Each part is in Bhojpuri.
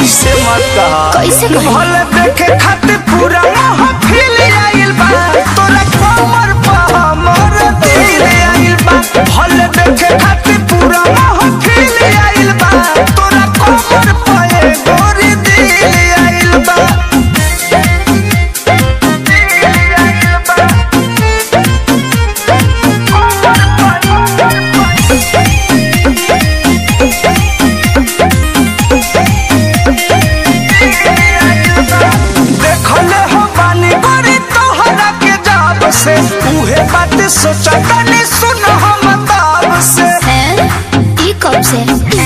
ऐसे मत कहा कैसे कही? भले देखे खातिर पूरा महफिल आइल बा तोरा कमर पे हमर दिल आइल बा भले देखे खातिर पूरा महफिल आइल बा तोरा कमर पे गोरी दिल आइल बा दिल आइल बा देखले हो बानी बड़ी तोहरा के जाब से उहे बात सोचा तनी सुन हम ताब से हैं? ई कब से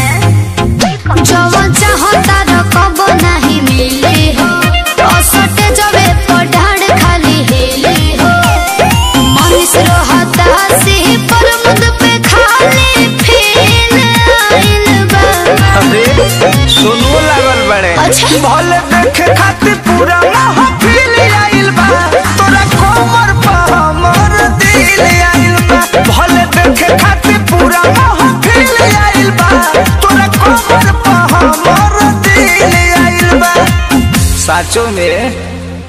जवन चाहता र कब नहीं मिली हो असटे जबे पढ़ाड़ खाली हेली हो मनीष रहता सी पर मुद पे खाली फील आइल बा अरे सुनो लागल बड़े अच्छा। भले देखे खातिर पूरा महफिल आइल बा तोरा कमर पे हमर दिल आइल बा भले देखे खातिर पूरा महफिल आइल बा तोरा कमर पे हमर दिल आइल बा साचो में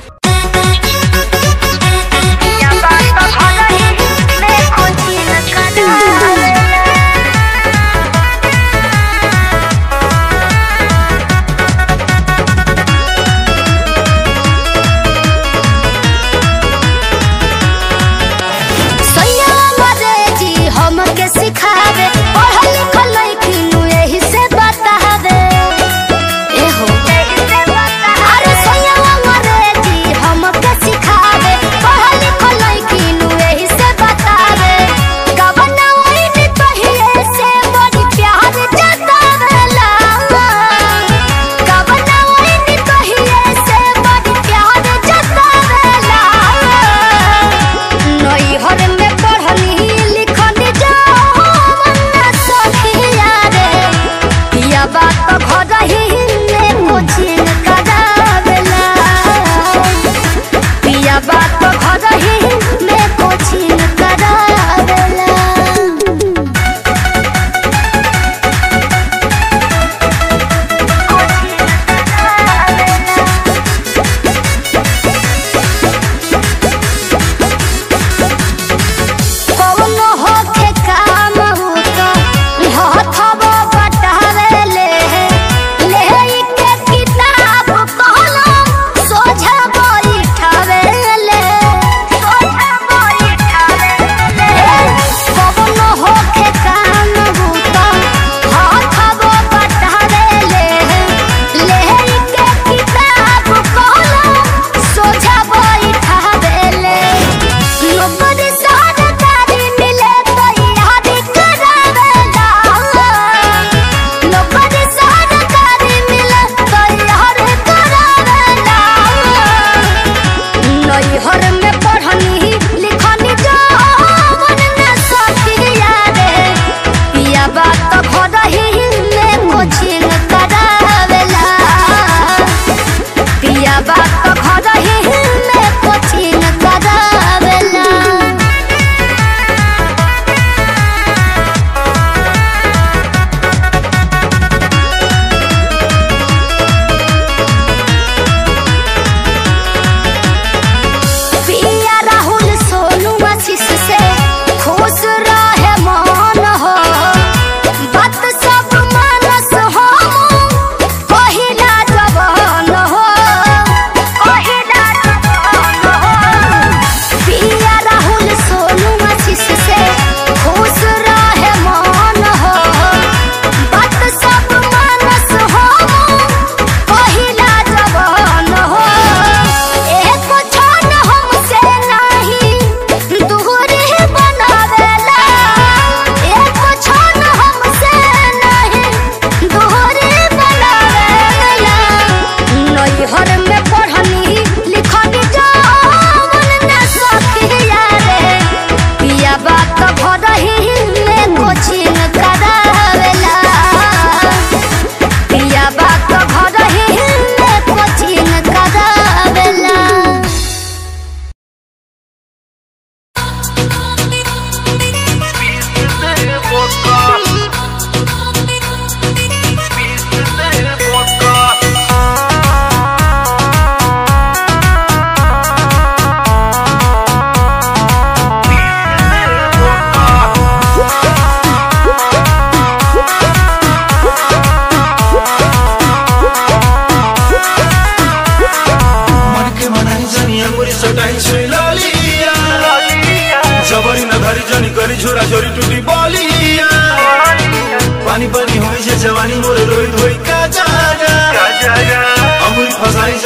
सैया मरे जी हमके सिखावे पढ़ल लिखल लइकिनु एही से बतावे एहो अरे सैया मरे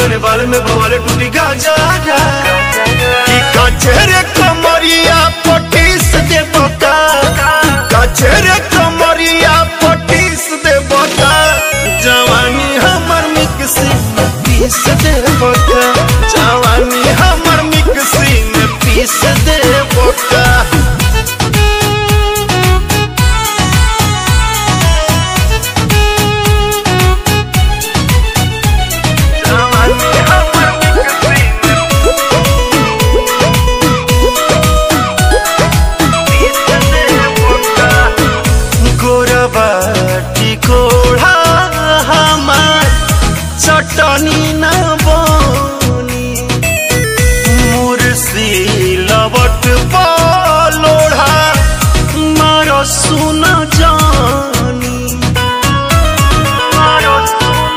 तने बाल में भवाले टूटी गाजा कि कचरे कमरिया पटीस दे बता कचरे कमरिया पटीस दे बता जवानी हमर मिक्सी में पीस दे बता जवानी हमर मिक्सी में पीस दे बता जवानी हमर मिक्सी में पीस दे बता गोरबा टिकोड़ा हमार चटनी न बनी मुर्सी लबट पलोड़ा मारो सुन जानी मारो सुन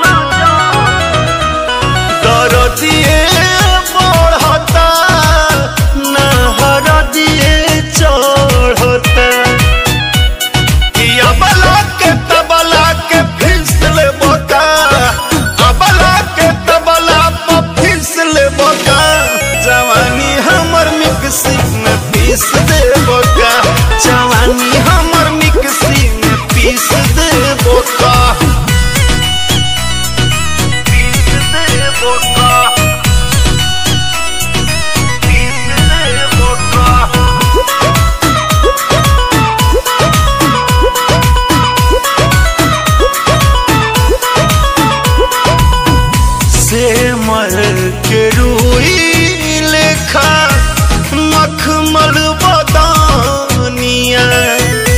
दरदिए बढ़ता नहर दिए चढ़ता कि अबला के तबला के फिसल बोका अबला के तबला पर फिसल बोका जवानी हमर मिक्सी में पीस दे बोका जवानी हमर मिक्सी में पीस दे बोका पीस दे बोका पीस दे बोका से मर के रूई लेखा मखमल बदानिया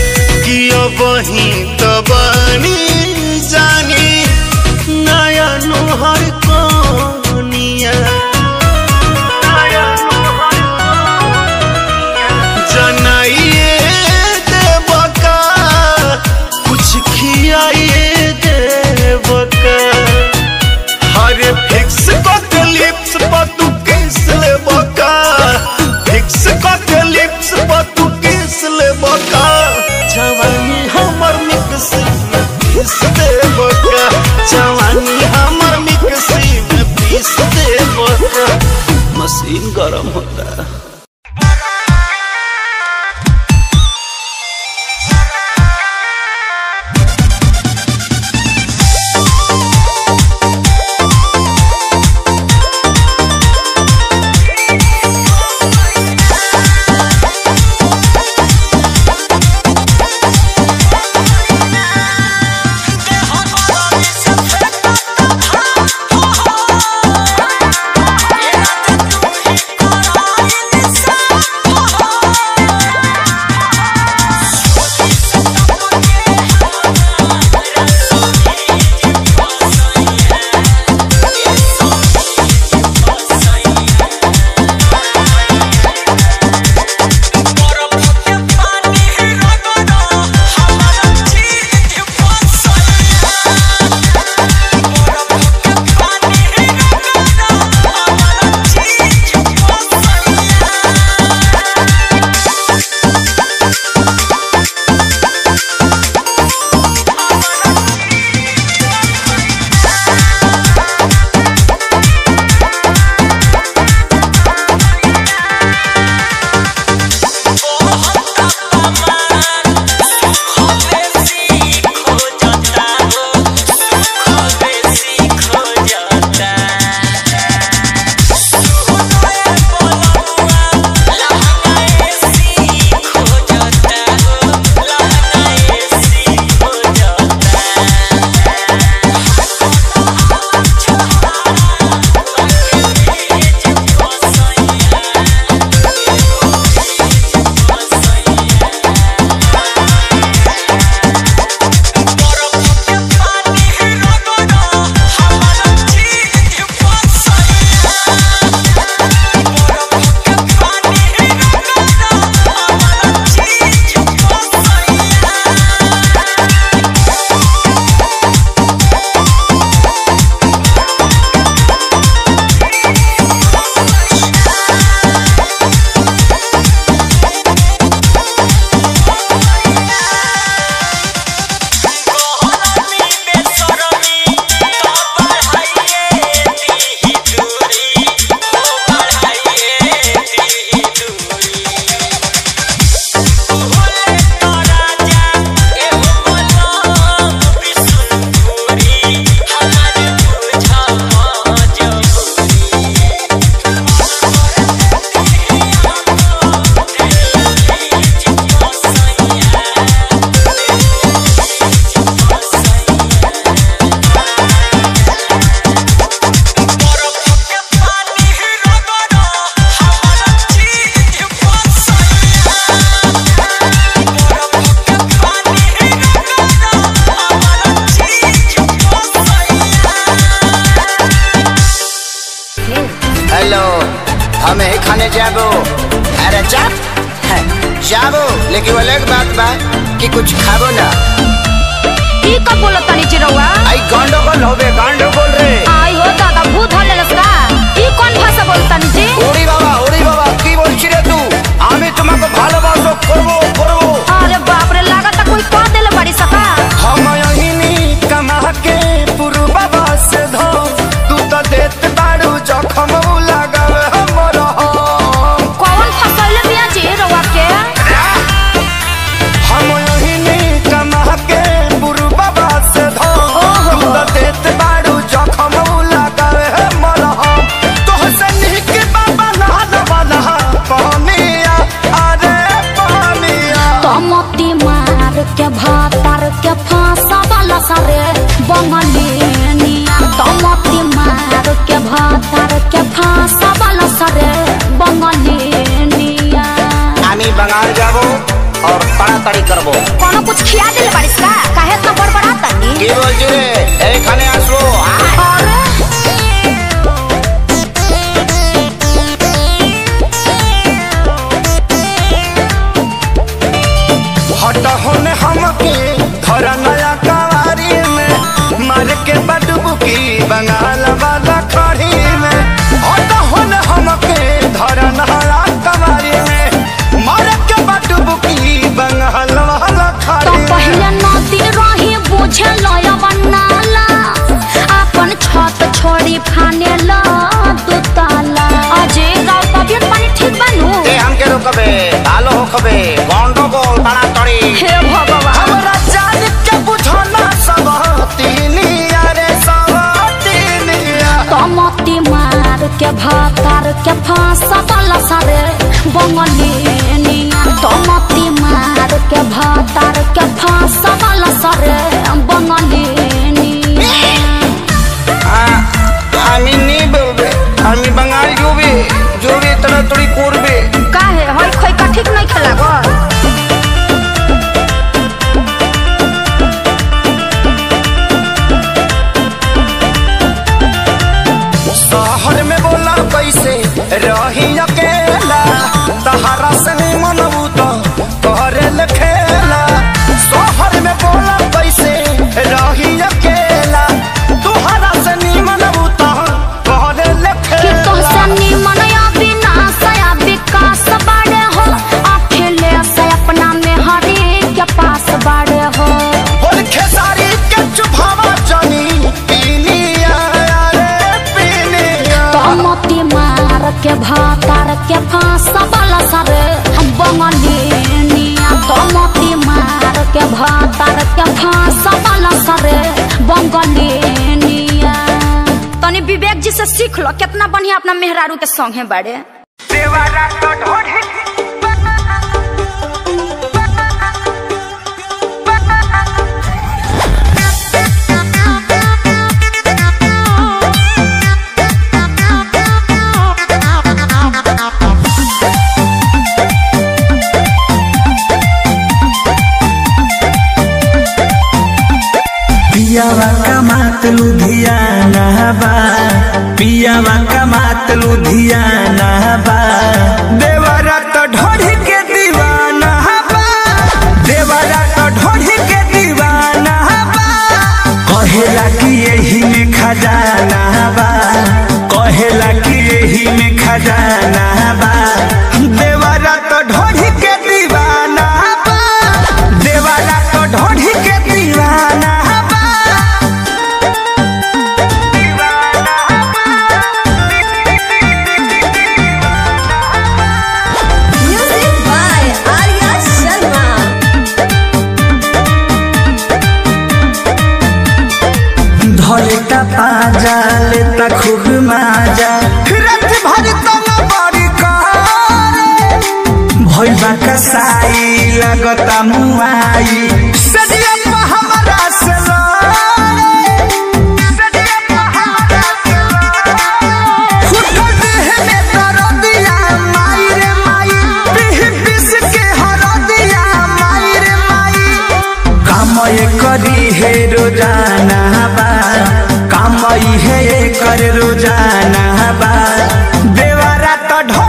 हम ही खाने जाबो अरे जा जाबो लेकिन वो अलग बात बा कि कुछ खाबो ना ई का बोलत तनी चिरौआ आई गंडगोल होबे गंडगोल रे आई हो दादा भूत हल्लेलस का ई कोन भाषा बोलत तनी जी ওরে বাবা ওরে বাবা কি বলছি রে তুই আমি তোমাকে ভালোবাসো করবো করবো अरे बाप रे लागत कोई कह देले बड़ी सका हम यहीनी कमा के पुरबा से धो तू तो देत बाड़ू जखम लगावे हमर हम कौन फसैले बिया जी रउआ के हम यहीनी कमा के पुरबा से धो तू तो देत बाड़ू जखम लगावे हमर हम तोहसे निक बाबा नहल वाला पानिया अरे पानिया तमती मार के भातार के फांसा वाला सारे बंगलिनिया तमती मार के भातार के फांसा वाला सारे बंगलिनिया আমি বাঙাল যাব আর তাড়াতাড়ি করবো कोनो कुछ खिया देले बारिश का काहे इतना बड़बड़ा तनी কি বলছি রে এইখানে আসবো अरे हट होने हमके धर नया कवारी में मार के बडबुकी बंगाल वाला खड़ी में हट होने हमके धर नया कवारी में मार के बडबुकी बंगाल वाला तो खड़ी में पहले नदी रही बुझे लया बनाला अपन छत छोड़ी फाने ला दू ताला अजय राव तबियत पानी ठीक बनू এ আমকে রোকবে ভালো হোকবে গন্ডগোল তাড়াতাড়ি हे भगवान हमरा जान के बुझना सब तीनिया रे सब तीनिया तमती मार के भातार के फांसा वाला सारे बंगलिनिया तमती मार के भातार के फांसा वाला सारे बंगलिनिया আমি নি বলবে আমি বাঙালি জুবি জুবি তাড়াতাড়ি করবে काहे हई खई का ठीक नहीं खेला गो शहर में बोला कैसे रही अकेला तहरा से नहीं मनबू तो करे ले खेला शहर में बोला कैसे रही अकेला तुहरा से नहीं मनबू तो करे ले कि खेला तोहसे निमन या विनाश या विकास बाड़े हो अकेले से अपना में हरे के पास बाड़े हो बोल खेसारी के चुभावा जानी पीनिया रे पीनिया तमती मार के भातार के फांस वाला सारे बंगलिनिया तमती मार के भातार के फांस वाला सारे बंगलिनिया तनी विवेक जी से सीख लो कितना बढ़िया अपना मेहरारू के संग है बाड़े देवारा तो ढोढ़े पियावा कमात लुधियाना बा पियावा कमात लुधियाना बा देवारा तो ढोढ़ी के दीवाना बा देवारा तो ढोढ़ी के दीवाना बा कहेला कि यही में खजाना बा कहेला कि यही में खजाना बा देवारा तो ढोढ़ी के दीवाना बा देवारा तो ढोढ़ी के दीवाना बा Music by Arya Sharma. धरे का पाजा लेता खूब माजा रत भर तन बड़ी कार भैया कसाई लगता मुआई सदिया पे हमरा से लड़े सदिया पे हमरा से लड़े फुटल देह में दर्दिया माई रे माई पीह पिस के हरदिया माई रे माई काम ये करी है रोजाना बा काम ये कर रोजाना बा देवारा तो ढो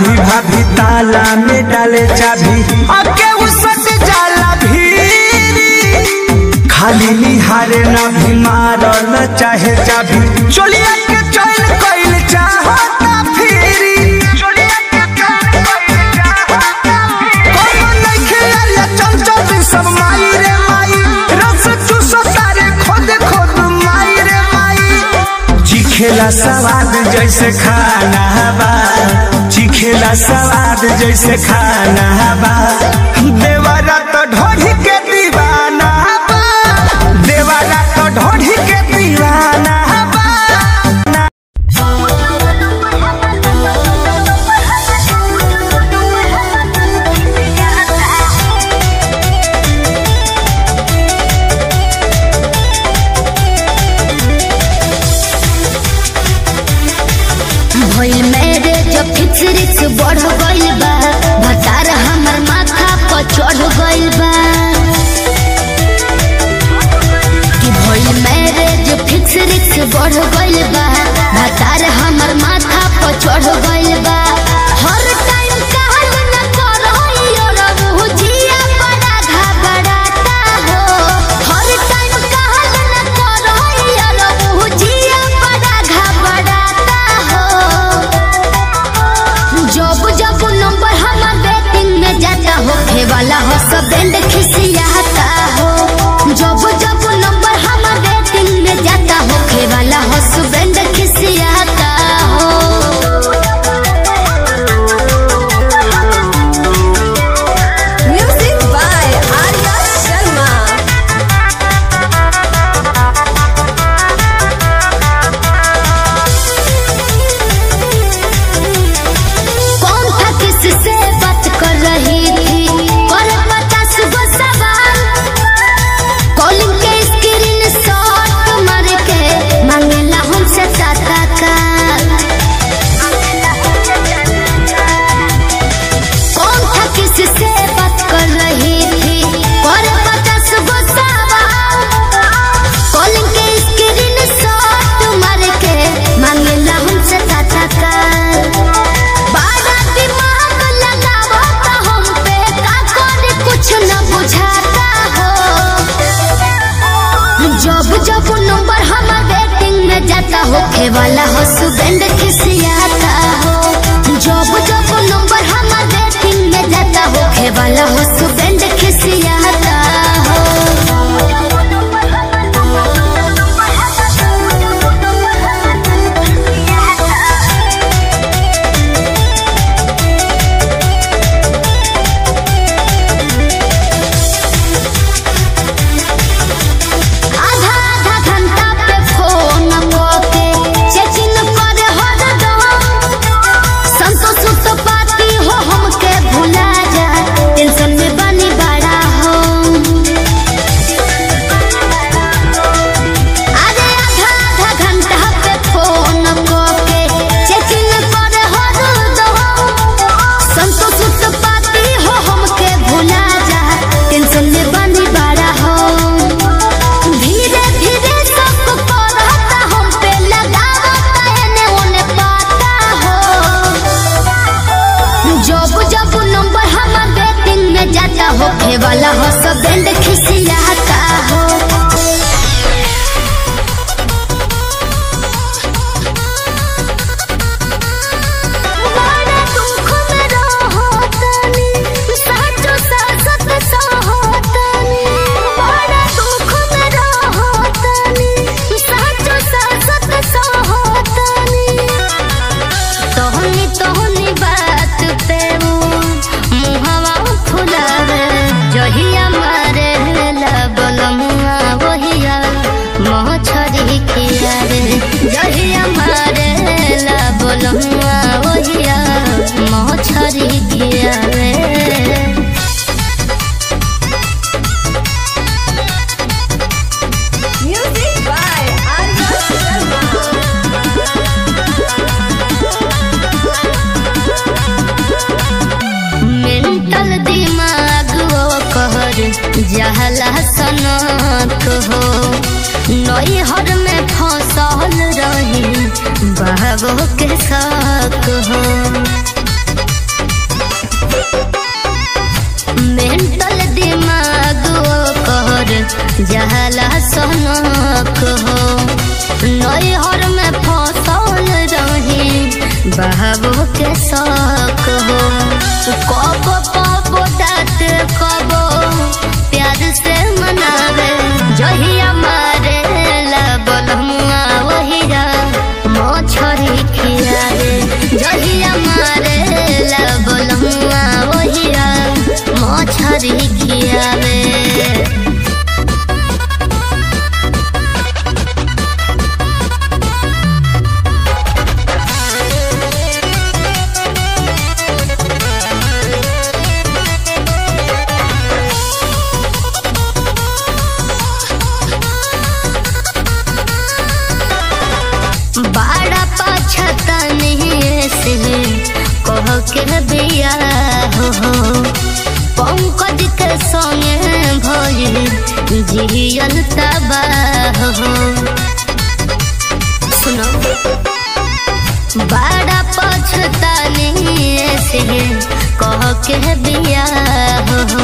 भाभी भाभी ताला में डाले चाबी अके उसट जाला भीरी खाली निहारे ना भी मारल चाहे चाबी चोलिया के चैन कइल चाहता फिरी चोलिया के चैन कइल चाहता फिरी कोनो नइखे आलिया चंचल सब माई रे माई रस चूसो तारे खोद खोद माई रे माई चिखेला सवाद जैसे खाना बा चिखेला सवाद जैसे खाना बा देवारा तो ढोढ़ी के दीवाना बा देवारा तो ढोढ़ी के दीवाना बा भइल मेरे जो फिक्स रिक्स बढ़ गइल बा भतार हमर माथा पर चढ़ गइल बा कि भइल मेरे जो फिक्स रिक्स बढ़ गइल बा भतार हमर माथा पर चढ़ गइल बा हर टाइम कहल न करहियो रबू जिया बड़ा घबराता हो हर टाइम कहल न करहियो रबू जिया बड़ा घबराता हो जब जब नंबर हमार बैटिंग में जाता हो वाला हो सब बैंड खिसियाता हो जब जब नंबर हमार बैटिंग में जाता हो वाला हो सब बैंड खिसियाता हो Music by Arya Sharma. कौन था किससे बात कर रही थी और पचास गो सवाल कॉलिंग के स्क्रीन शॉट मार के मांगेला हमसे टाटा का कौन था किससे बात कर रही थी और पचास गो सवाल कॉलिंग के स्क्रीन शॉट मार के मांगेला हमसे टाटा का बारा दिमाग लगावो तो हम पे का करे कुछ न बुझाता हो जब जब नंबर हमार बैटिंग में जाता हो खे वाला हो सुगंध खिसियाता हो जब जब नंबर हमार बैटिंग में जाता हो खे वाला हो सुगंध खिसियाता हो आधा आधा घंटा पे फोन करके चेकिंग करे हरदम संतोष तो पाती हो हमके भुला जा टेंशन में बनी बड़ा हो अरे आधा आधा घंटा पे फोन करके चेकिंग करे हरदम संतोष तो पाती हो हमके भुला जा टेंशन में बनी बड़ा हो धीरे धीरे सब करता हम पे लगावता एने ओने पाता हो जब जब नंबर हमार बैटिंग में जाता हो खे वाला हो सब बैंड खिसियाता हो बड़ा दुख में रहो तनी, साचो सासत सहो तनी। बड़ा दुख में रहो तनी, साचो सासत सहो तनी। तोहनी तोहनी बात पे वो मुहवा फुलावे जहिया मारे लबलमुआ वहिया मोह छड़ी किया रे जहिया मारे लबलमुआ वहिया मोह छड़ी किया रे Music by Arya Sharma. Mental दिमाग वो कहर जहला सनक हो नई हर में फसल रही बाबो के शक हो जहला सनक हो नैहर में फसल रही बहाबो के शौक हो कब कब दात कब प्यार से मनावे जहिया मारे ला बलमुआ वहिया मछरी खियावे जहिया मारे ला बलमुआ वहिया मछरी खियावे बाड़ा पाछता नहीं से कह के बिया हो पंकज के संगे भई जियल तबाह हो सुनो बाड़ा पछता नहीं से कह के बिया हो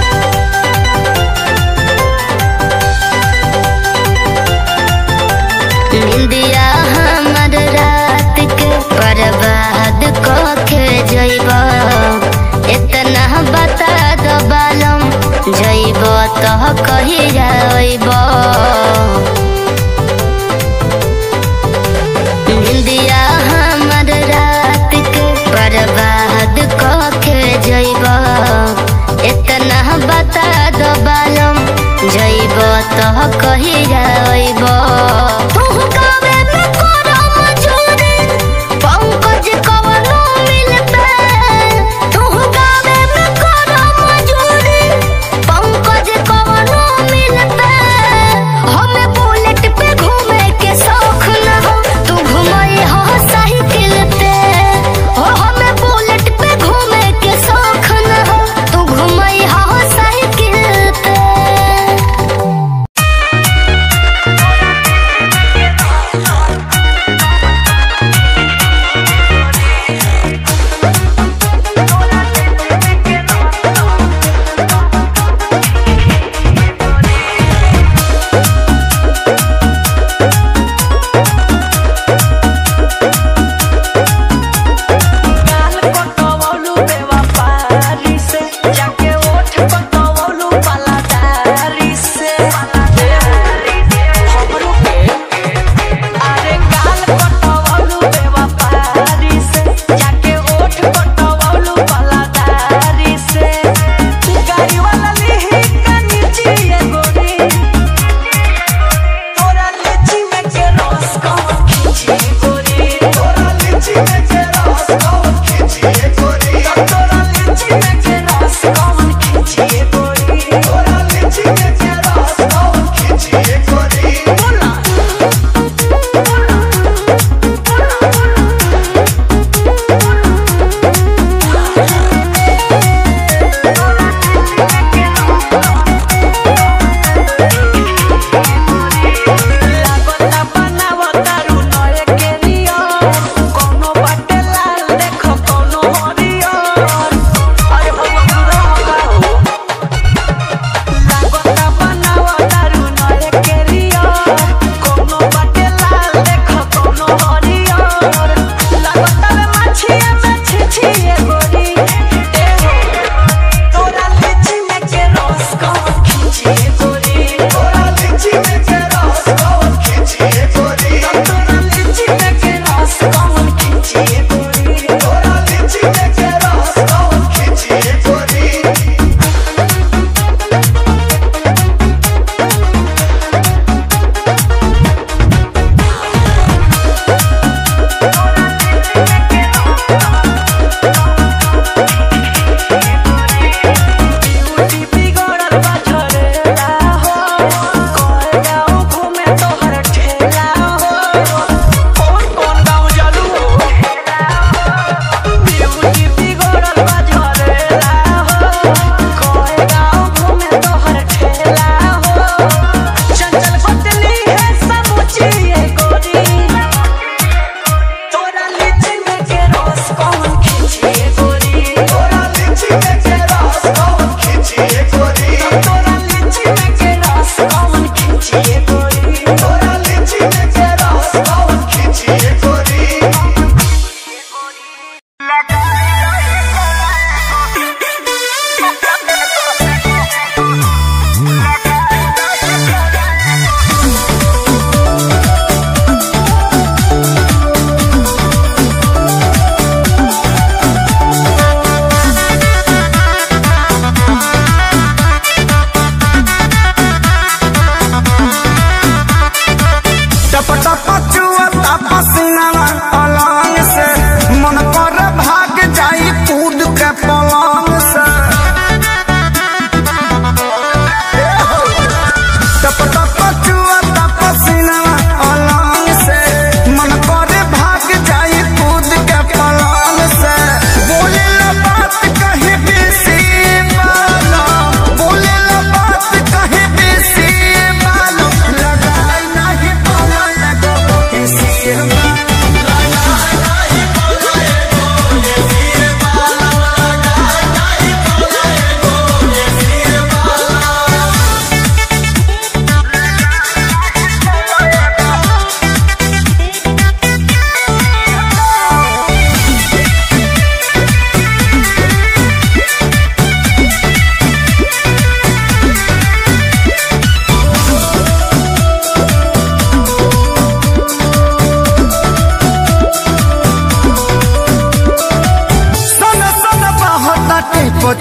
निंदिया हमर रात के बर्बाद कके जइब इतना बता दो बालम जइब तो कही जाइब निंदिया हमर रात के बर्बाद कके जइब इतना बता दो बालम जइब तो कही जाइब तू गावे में करो मजूरी पंकज कवनो मिलते तू गावे में करो मजूरी पंकज कवनो मिलते हमें बुलेट पे घूमे के शौक न हो तू घुमाई हो साइकिल पे हो हमें बुलेट पे घूमे के शौक न हो तू घुमाई हो साइकिल पे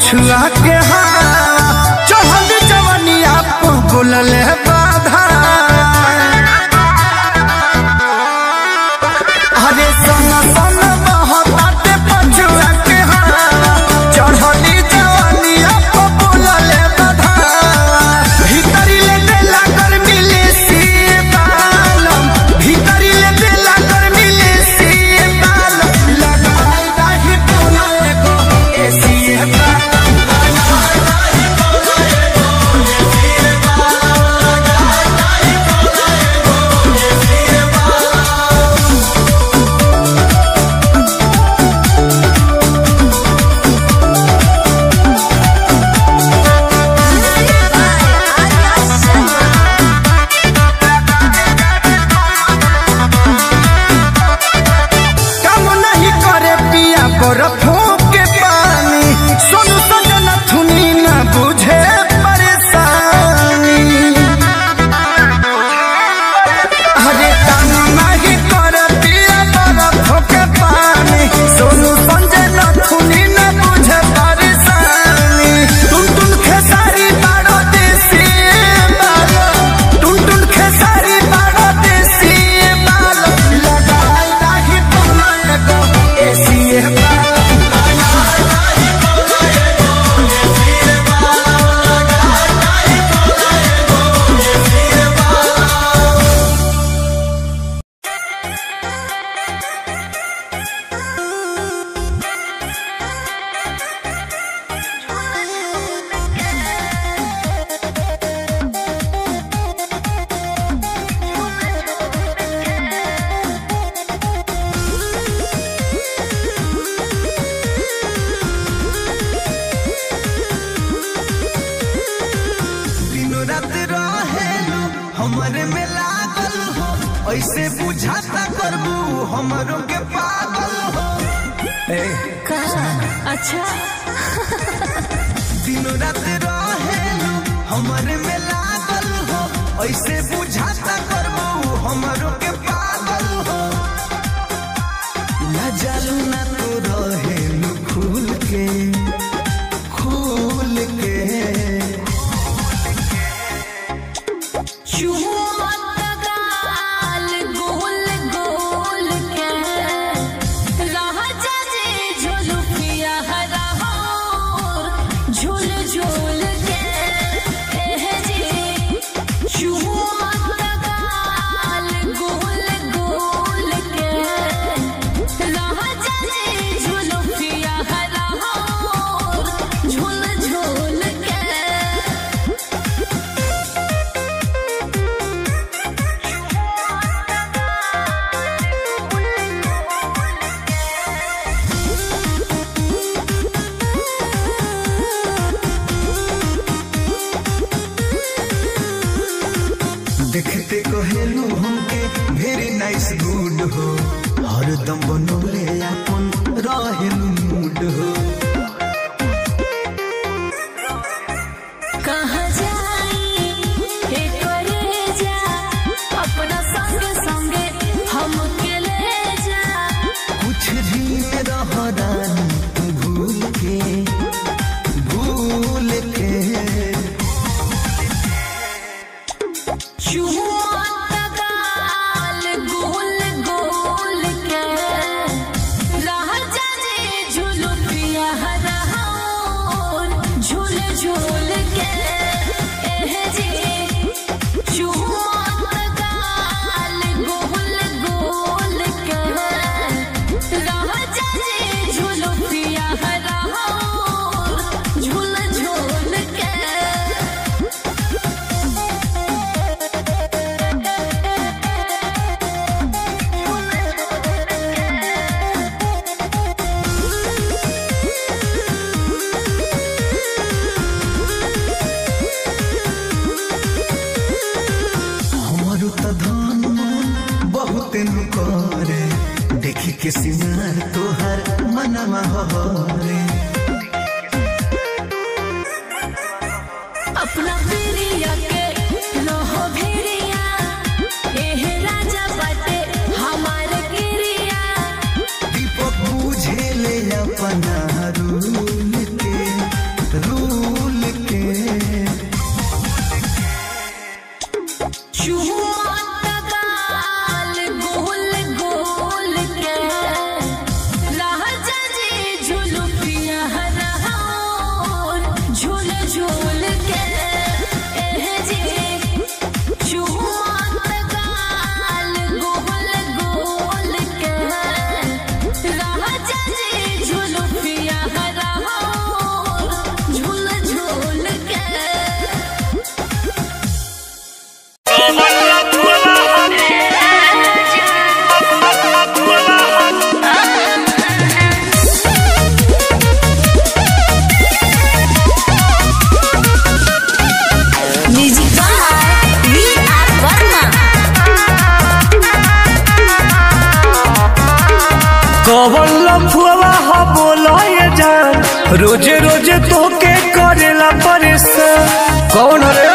पछुआ के हाँ चढ़ल जवनिया बोलल बाधा अरे सन सन बहताते पछुआ के हाँ चढ़ली जवनिया बोलल बाधा भीतरी ले देला कर मिले सी बालम भीतरी ले देला कर मिले सी बालम लगाई दाही बोले को एसी बालम काम नहीं करे पिया बर्फों के पानी सोनू सजन थुनी न बुझे परेशानी अरे काम नहीं करे पिया बर्फों के पानी सोनू सजन थुनी न बुझे परेशानी टुन टुन खेसारी बाड़ो देसी बालो टुन टुन खेसारी बाड़ो देसी बालो लगाई दाही बोले को एसी बालो दिनो रात रहेलू हमरे में लागल हो ऐसे बुझाता करबू हमरों के पागल हो ए, अच्छा दिनो रात रहेलू हमरे में लागल हो ऐसे बुझाता करबू हमरों के पागल हो न जालू ना तो रहेलू खुल के खुल के गाल गोल गोल के राजा जी झुलुकिया हरा हो झूल झूल के एह जी चुमत गाल गोल गोल के राजा जी झुलुकिया हरा हो झूल झूल के देखते कहेलू हमके वेरी नाइस गुड हो हरदम बनौले अपन रहेलू मूड हो कहाँ जाई हे करे जा अपना संग संगे हमके ले जा कुछ दिन रह रानी तू भूल के भूल के चुमत गाल गोल गोल के राजा जी झुलुकिया हरा हो झूल झूल के एह जी चुमत गाल गोल गोल के राजा जी झुलुकिया हरा हो झूल झूल के हमारो त धन मन बहुत नु करे देखी के सिंगार तोहर मनवा हरे अपना प्रिया के रहो भिड़िया एह राजा बाटे हमार गिरिया दीपक बुझे ले अपना रूल के कौन रे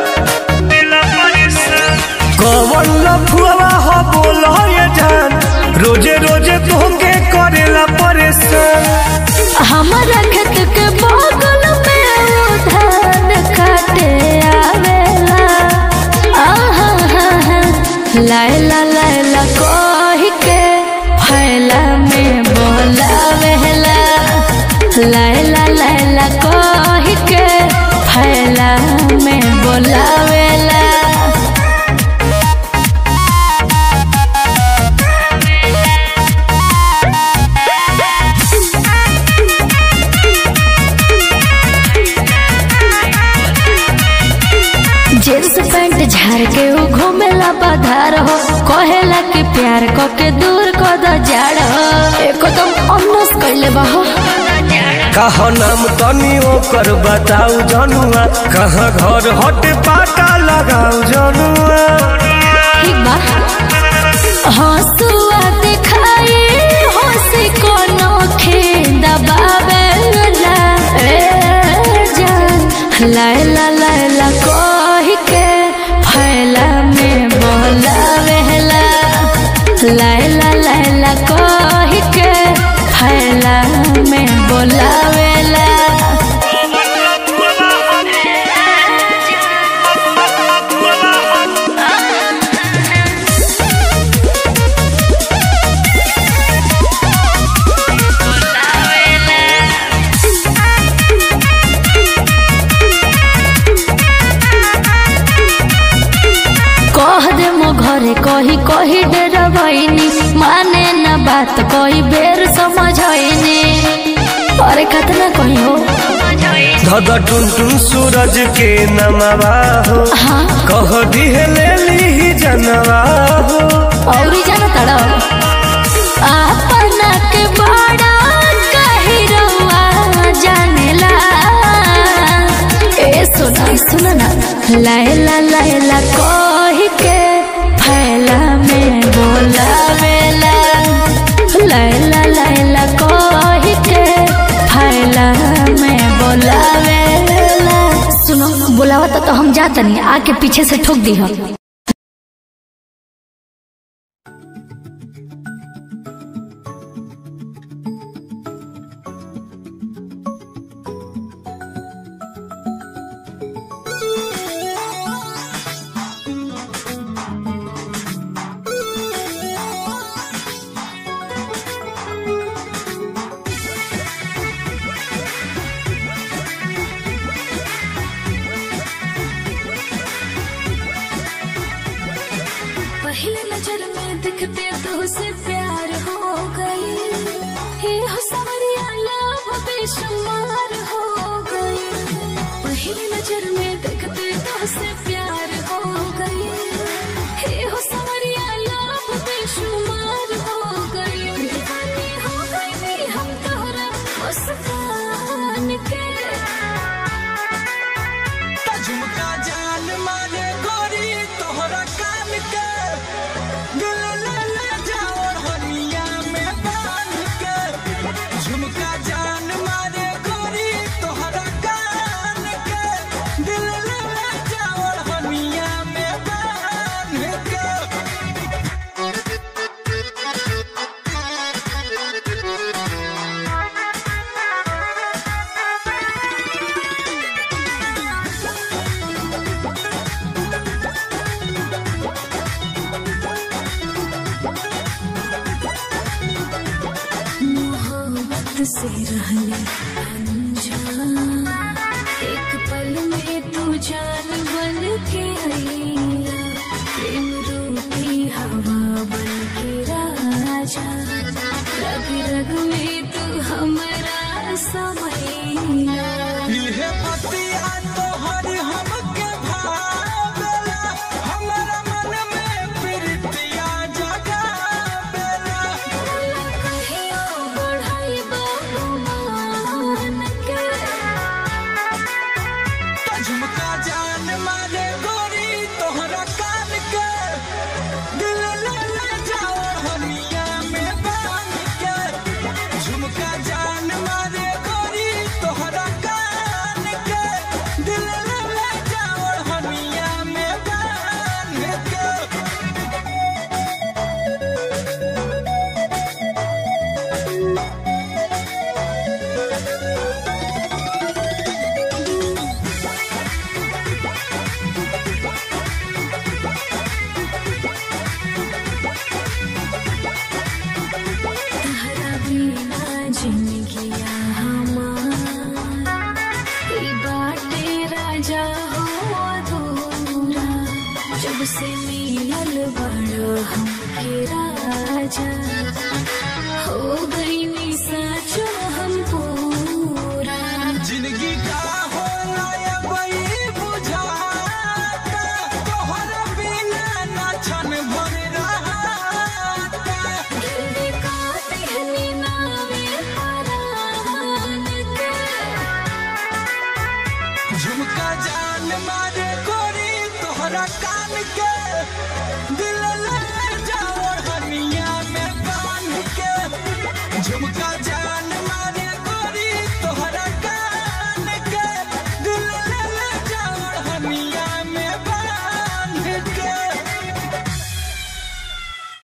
कौन लफुआ हो बोल ये जान रोजे रोजे तोहके करेला परेशान हमारा खेत के बगल में वो धान काटे आवेला आहा हा हा लायला लायला कह के फैला में बोलावेला लायला लायला कह के फैला में बोलावेला जींस पैंट झाड़ के उ घूमेला बाधार हो कहेला कि प्यार को के दूर को द जाड़ हो एकदम अनस कैले बा हो कहा नाम तनी ओकर बताऊ जनुआ कहाँ घर हट पाटा लगाऊ जनुआ ठीक बा हंसुआ दिखाई हंसी कोनो खेंदा बाबेला ए जान लायला लायला कह के फैला में बोलावेला लायला लायला कह के फैला में बोलावेला कह दे मो घरे कही कही डेर भइनी माने न बात कही बेर समझैनी अरे कतना कही हो धद टुन टुन सूरज के नमवा हो हाँ कह दिहे ले ली जनवा हो औरी जाना तड़ा अपना के बड़ा कही रउआ जानेला ए सुना सुना ना लायला लायला कही के फैला में बोलावेला लायला लायला कही के फैला में बोलावेला सुनो बोलावा तो हम जातनी आके पीछे से ठोक दी हम पहले नजर में दिखते तो से प्यार हो गई हे हो सवरिया लव बेशुमार हो गई पहले नजर में दिखते तो से प्यार हो गई हे हो सवरिया लव बेशुमार हो गई दीवानी हो गई हम तोहरा मुस्कान के झुमका जान मारे गोरी तोहरा कान के दिल ले ले जाओ हनिया में बांध के झुमका जान मारे गोरी तोहरा कान के दिल ले ले जाओ हनिया में बांध के मोहब्बत से रहने अनजान एक पल में तू जान बन के आईला प्रेम रूपी हवा बन के राजा रग रग में तू हमारा समैला इहे पतिया तोहर हमके भावेला हमरा मन में प्रीतिया जगावेला कहियो बढ़ाई बहुमान के झुमका जान मारे गोरी तोहरा कान के दिल ले ले जाओ हनिया में बांध के झुमका जान मारे गोरी तोहरा कान के दिल ले ले जाओ राजा हो अधूरा जब से मिलल बड़ा हमके राजा हो गई निशा जो हम पूरा जिंदगी का होला ये वही बुझाता तोहर बिना ना छन भर रहाता दिल का पहली नावे परान के झुमका जान मारे गोरी तोहरा कान के